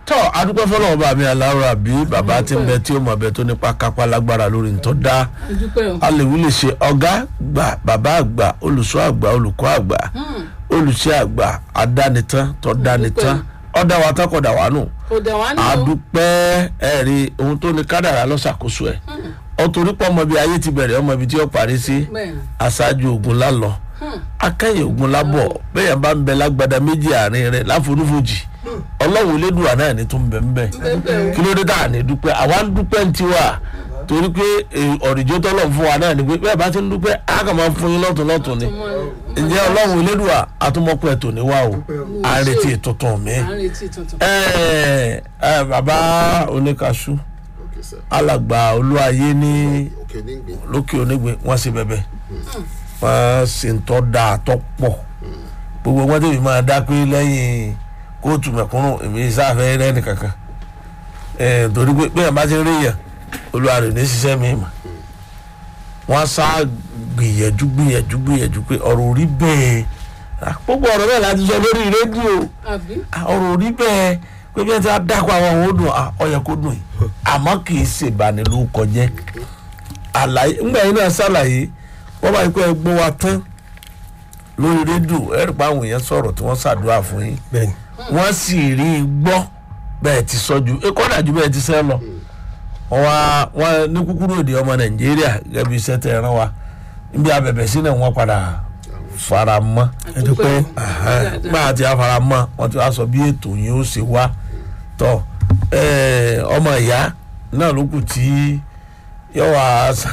tọ́ adúpẹ́ fọlọ́wọ́ bá mi aláwọ̀ àbí bàbá tí ń bẹ tí ó mọ̀ bẹ tó nípa kápá lágbára lórí ntọ́ dá dúpẹ́ o. alèwí lè ṣe ọ̀gá gbà bàbá àgbà olùṣọ́ àgbà olùkọ́ àgbà olùṣẹ́ àgbà adánitán tọ́ dánitán ọ̀dà wa tán kọ̀dà wà nù kò dẹ̀ wá ní o. adúpẹ́ ẹ̀rí ohun tó ní kádàrá lọ́sàkóso ẹ̀ ọ̀tòrí pọ̀ ọmọ bíi ayé ti bẹ̀rẹ̀ ọmọ ibi tí ó parí sí bẹ́ẹ̀ ni. aṣáájú ogun lálọ akẹ́yìn ogun lábọ̀ bẹ́ẹ̀ bá ń bẹ lágbada méjì àárín rẹ̀ láforúfojì ọlọ́run elédùà náà ní tó ń bẹ ń bẹ bẹ́ẹ̀ kí ló dé tá à ní dúpẹ́ àwa ń dúpẹ́ ń tiwa torí pé ọ̀rìjọ́ tọ́lọ̀ fún wa náà ni pé bẹ́ẹ̀ bá ti ń dúpẹ́ á kàn máa fún yín lọ́tún lọ́tún ni ǹjẹ́ ọlọ́run elédùà àtúmọ̀pẹ́ tò ní wa o à ń retí tuntun mi à ń retí tuntun. ẹ ẹ bàbá oníkaṣú Okay, sir. alàgbà olúwayé ní Okay, nígbè. lókè onígbìn wọ́n sì bẹ̀bẹ̀ wọ́n sì ń tọ́ da àtọ́ pọ̀ gbogbo wọn tẹ̀lé máa dá pé lẹ́yìn kóòtù mẹ̀kúnnù èmi sáfẹ́ rẹ́ni kankan ẹ̀ torí pé bẹ́ẹ̀ bá ti rí yàn olúwa rẹ̀ ní ṣiṣẹ́ mi mà wọ́n sá gbìyànjú gbìyànjú gbìyànjú pé ọ̀rọ̀ orí bẹ́ẹ̀ Ah, gbogbo ọ̀rọ̀ bẹ́ẹ̀ láti sọ lórí rédíò àbí Ah, ọ̀rọ̀ orí bẹ́ẹ̀ pé bí wọ́n ti á dákọ̀ àwọn òun ó dùn ah, ó yẹ kó dùn yìí àmọ́ kì í ṣèbánilórúkọ jẹ́ àlàyé ńgbà yín náà ṣàlàyé wọ́n bá yí pé ẹgbọ́n wa tán lórí rédíò ẹ̀rì pa àwọn èèyàn sọ̀rọ̀ tí wọ́n ṣàdúrà fún yín bẹ́ẹ̀ni wọ́n sì rí i gbọ́ bẹ́ẹ̀ ti sọ ju ẹ kọ́dà ju bẹ́ẹ̀ ti sẹ́ lọ wọ́n wá wọ́n ní kúkúrú èdè ọmọ nàìjíríà gẹ́gẹ́ bí iṣẹ́ tẹ̀ ẹ̀ràn wa níbi abẹ̀bẹ̀ sí náà wọ́n padà fara mọ́ dúpẹ́. gbà tí a fara mọ́ wọ́n ti wá sọ bí ètò yìí ó ṣe wá tọ́ ẹ̀, ọmọ ìyá náà ló kù tí yọ wá sá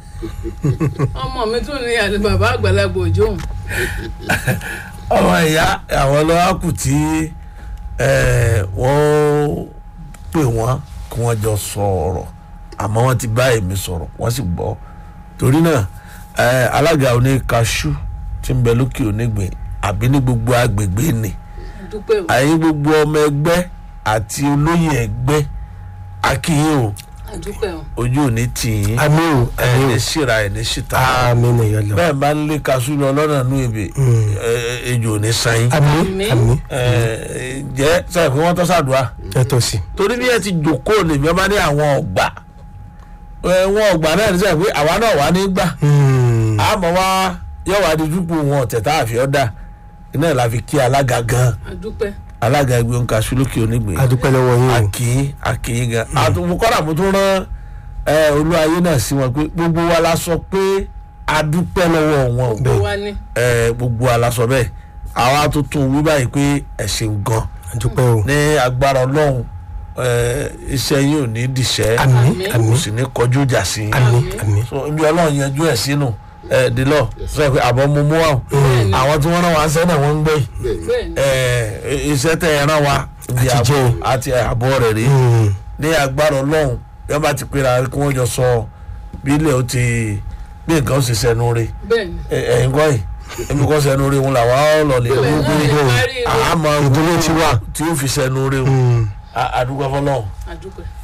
ọmọ mi tún ní àlè bàbá àgbàlagbà òjò òun. ọmọ ìyá àwọn ọlọ́wà kù tí eh, wọ́n pè wọ́n kí wọ́n jọ sọ̀rọ̀ àmọ́ wọ́n ti bá èmi sọ̀rọ̀ wọ́n sì gbọ́ torí náà eh, alága oní kaṣú tí ń bẹ lókè onígbìn àbí ní gbogbo agbègbè ni dúpẹ́ o. àyè gbogbo ọmọ ẹgbẹ́ àti olóyè ẹgbẹ́ akínyìn o àdúpẹ́ o. ojú ò ní tì yín àmì o ẹ̀ àmì ní o síra ẹ̀ ní síta àmì ni yọ lọ bẹ́ẹ̀ bá ń lé kaṣú lọ lọ́nà nú ebè eh, ejò ò ní san yín àmì Àmín. àmì ẹ jẹ sọ pé wọn tọ́ sàdúrà ẹ tọ́ sí torí bí ẹ ti jòkóò lèmi ọba ní àwọn ọgbà ẹ wọn ọgbà náà ní sọ pé àwa náà wà ní gbà àmọ́ wá yóò wá di dúpọ̀ wọn ọ̀tẹ̀ tá a fi ọ́ dà iná ẹ̀ la fi kí alága gan àdúpẹ́. alága ẹgbẹ́ òǹkà sùlùkì onígbìn adúpẹ́ lọ́wọ́ yín o àkìyín àkìyín gan àtúntò kọ́dà mo tún rán ẹ olúwayé náà sí wọn pé gbogbo wa la sọ pé adúpẹ́ lọ́wọ́ wọn o gbogbo wa ní. ẹ gbogbo wa la sọ bẹ́ẹ̀ àwa tuntun wí báyìí pé ẹ ṣeun gan adúpẹ́ o ní agbára ọlọ́run ẹ, iṣẹ́ yín ò ní dìṣẹ́ àmì Àmín. àmì kò sì ní kọjú ìjà sí i àmì àmì so ibi ọlọ́run yanjú ẹ̀ sínú ẹ dìlọ sọ pé àbọ̀ mo mú wa o Bẹ́ẹ̀ni. àwọn tí wọ́n rán wa sẹ́nà wọ́n ń gbé yìí bẹ́ẹ̀ ni. ẹ, iṣẹ́ tẹ̀ ẹ̀ rán wa ibi Àti àbọ̀ jẹ́. àti àbọ̀ rẹ̀ rí ní agbára ọlọ́run bí wọ́n bá ti pera kí wọ́n jọ sọ bí ilẹ̀ ó ti bí nǹkan ó sì sẹ́nu rí bẹ́ẹ̀ ni. ẹ̀yin kọ́ yìí èmi kọ́ sẹ́nu rí wọn làwọn ọlọ́ọ̀lẹ̀ Bẹ́ẹ̀ gbogbo ni, ìgbò parí rẹ̀. àmọ́ ìdúró ti wà tí ó fi sẹ́nu rí wọn àdúgbò fọlọ́run àdúpẹ́.